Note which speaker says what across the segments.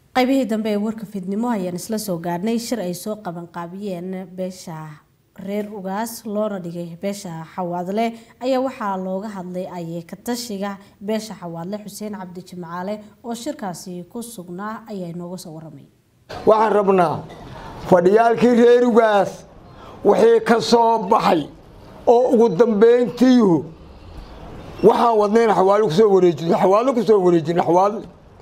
Speaker 1: qaybihii dambe ee warka fidnimo ayaan isla soo gaadhnay shir ay soo qabanqaabiyeen beesha reer ugaas loona dhigay beesha xawaadle ayaa waxaa looga hadlay ayee ka tashiga beesha xawaadle xuseen cabdi jimcaale oo shirkaasi ku sugnaa ayaa inooga soo waramay
Speaker 2: waxaan rabnaa fadhiyaalkii reer ugaas wixii ka soo baxay oo ugu dambayntiihu waxaan wadnayna xawaalo kusoo wareejino xawaalo kusoo wareejino xawaalo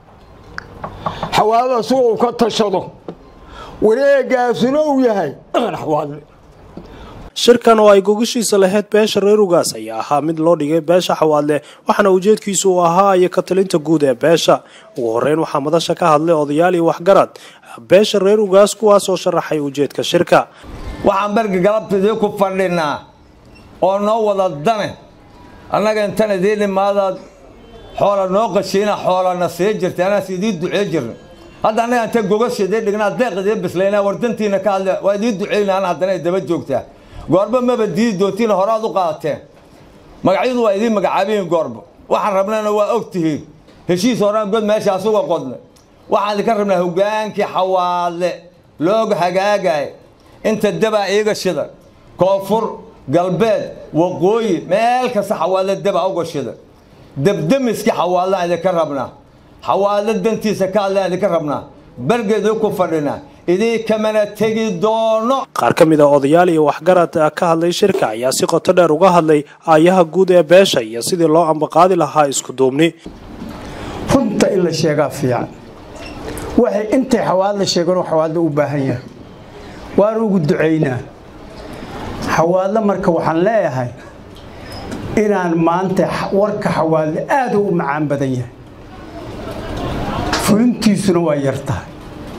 Speaker 2: xawaalo asagoo uu ka tashado wareegaasuna uu yahay xawaalo
Speaker 3: shirkan oo ay gogashiisa lahayd beesha reer ugaas ayaa ahaa mid loo dhigay beesha xawaadle waxaana ujeedkiisu uu ahaa iyo ka talinta guud ee beesha ugu horeyn waxaa madasha ka hadlay odayaal iyo waxgarad beesha reer ugaas kuwaas oo sharaxay ujeedka shirka
Speaker 4: waxaan berga galabtidii ku fadhinaa oo noo wada dane annaga intan idiin imaadaad xoola noo qashiina xoolana sii jirtay anaas idiin ducee jirna hadda annaga inta gogasha idiin dhignaa deeq idiin bislayna wardantiina ka hadle waa idiin duceyna ana haddana ay daba joogtaa goorba maba diidi doontiina horaad u qaadateen magacyadu waa idiin magacaabihiin goorba waxaan rabnana waa og tihiin heshiis horaan god meesha asuga qodnay waxaan idinka rabnaa hogaankii xawaadle looga hagaagay inta dabaa iiga shida koonfur galbeed waqooyi meel kasta xawaadle dabaa uga shida debdemiskii xawaadlaan idinka rabnaa xawaadle dantiisa ka hadlaan idinka rabnaa bergeedii ku fadhinaa idii kamana tegi doono
Speaker 3: qaar ka mid a odayaal iyo waxgarad ka hadlay shirka ayaa si qoto dheer uga hadlay aayaha guud ee beesha iyo sidii loo ambaqaadi lahaa isku duubni
Speaker 5: runta in la sheegaa fiican waxay intay xawaadla sheegan xawaadla u baahan yahay waan ugu ducaynaa xawaadle marka waxaan leeyahay inaan maanta warka xawaadle aad u macaan badan yahay fulintiisuna waa yar tahay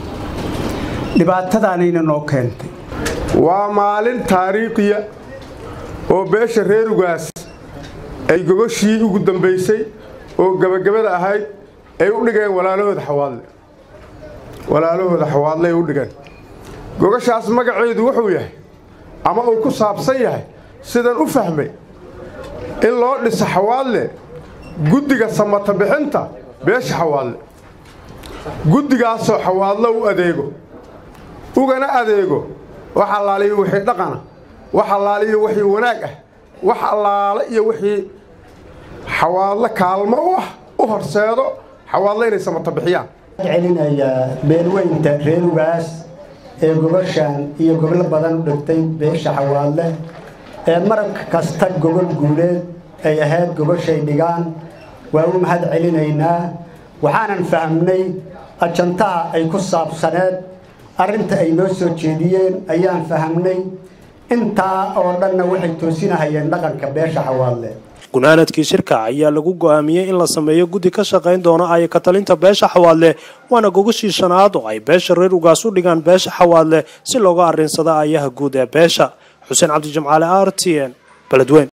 Speaker 5: dhibaatadaanayna noo keentay
Speaker 6: waa maalin taariikhiya oo beesha reer ugaas ay gogoshii ugu dambaysay oo gebagabada ahayd ay u dhigeen walaalahooda xawaadle walaalahooda xawaadle ay u dhigeen gogashaas magaceedu wuxuu yahay ama uu ku saabsan yahay sidan u fahmay in loo dhiso xawaadle guddiga samata bixinta beesha xawaadle guddigaasoo xawaadlo u adeego ugana adeego wax allaale iyo wixii dhaqana wax allaale iyo wixii wanaag ah wax allaale iyo wixii xawaadlo kaalmo u ah u horseedo xawaadlo inay samata bixiyaan
Speaker 7: celinayaa beelweynta reer ugaas ee gogoshaan iyo goblo badan u dhigtay beesha xawaadle ee marag kasta gogol guuleed ay ahayd gogoshay dhigaan waa u mahad celinaynaa waxaanan fahmnay ajantaha ay ku saabsaneed arrinta ay noo soo jeediyeen ayaan fahamnay intaa oo dhanna waxay toosinahayeen dhaqanka beesha xawaadle
Speaker 3: gunaanadkii shirka ayaa lagu go-aamiyey in la sameeyo guddi ka shaqayn doona ay ka talinta beesha xawaadle waana gogashii shanaad oo ay beesha reer ugaas u dhigaan beesha xawaadle si looga arrinsado ayaha guud ee beesha xuseen cabdi jimcaale r t n beledweyn